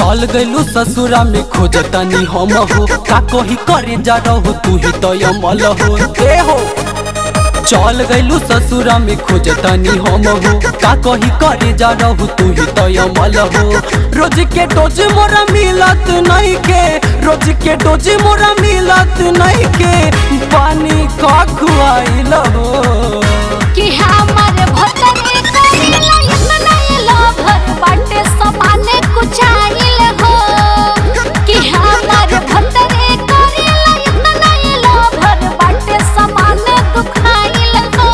चल गइलू ससुरा में खोजतनी हम हो का कही करे जा रहो तू ही तो अमल हो ए हो चल गइलू ससुरा में खोजतनी हम हो का कही करे जा रहो तू ही तो अमल हो रोज के डोज मोरा मिलत नहीं के रोज के डोज मोरा मिलत नहीं के पानी का खुआइल हो कि हमर भतरे करेला इतना ये लोभर बाटे समाने कुछ आइल हो कि हमर भतरे करेला इतना ये लोभर बाटे समाने दुखाइल हो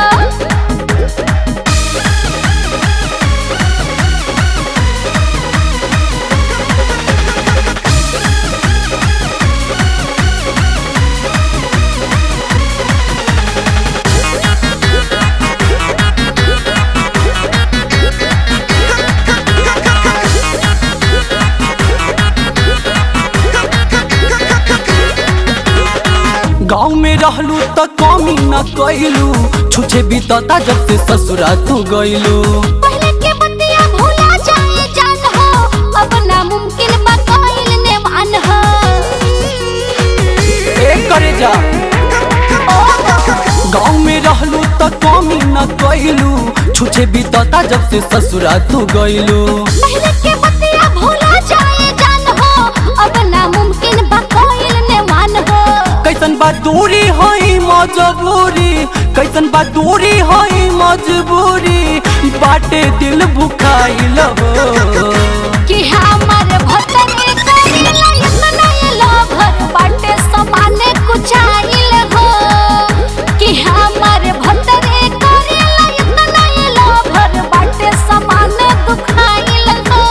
गाँव में रहलू त कमी न कैलू छुछे बीतता जब से ससुरा तू गइलू पहले के बतिया भूला जाए जान हो अब नामुमकिन बा कइल ने मान हो ए करे जा गाँव में रहलू त कमी न कैलू छुछे बीतता जब से ससुरा तू गइलू पहले के बतिया भूला जाए जान हो अब नामुमकिन बा कइल ने मान हो कैसन बा दूरी हई मजबूरी कैसन बा दूरी हई मजबूरी बाटे दिल भुखाइल हो कि हमर भतरे करेला इतना ये लोभर बाटे समाने कुछ आइल हो कि हमर भतरे करेला इतना ये लोभर बाटे समाने दुखाइल हो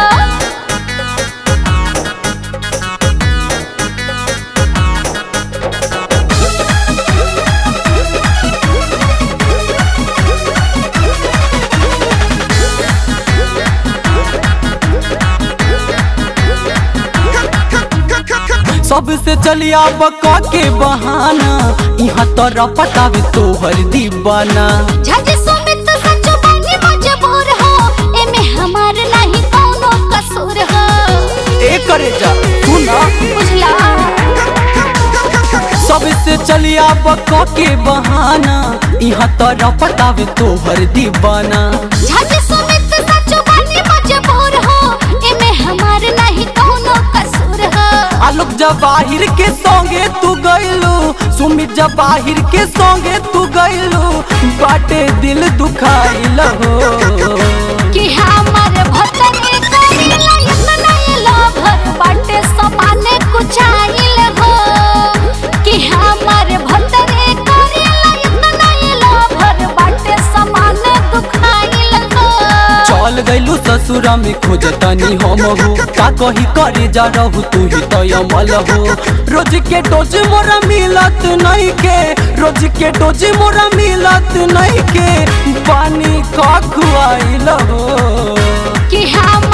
सबसे चलिया बका के बहाना यहाँ तोरा पतावे तोहर दीवाना झज सुमित सच बानी मजबूर हो एमे हमार नहीं कोनो कसूर हो ए करे जा तू ना बुझला सबसे चलिया बका के बहाना यहाँ तोरा पतावे तोहर दीवाना झज सुमित सच बानी मजबूर हो एमे हमार नहीं कोनो कसूर हो आलोक जवाहिर के संगे तू गइलू सुमित जवाहिर के संगे तू गइलू बाटे दिल दुखाइल हो कि हमर भतरे करेला इतना ये लोभर बाटे समाने कुछ आइल हो कि हमर भतरे करेला इतना ये लोभर बाटे समाने दुखाइल हो चल गइलू ससुरा में खोजतनी हम हो का कही करे जा रहू तू ही तो अमल हो रोज के डोज मोरा मिलत नहीं के रोज के डोज मोरा मिलत नहीं के पानी का खुआइल हो कि हम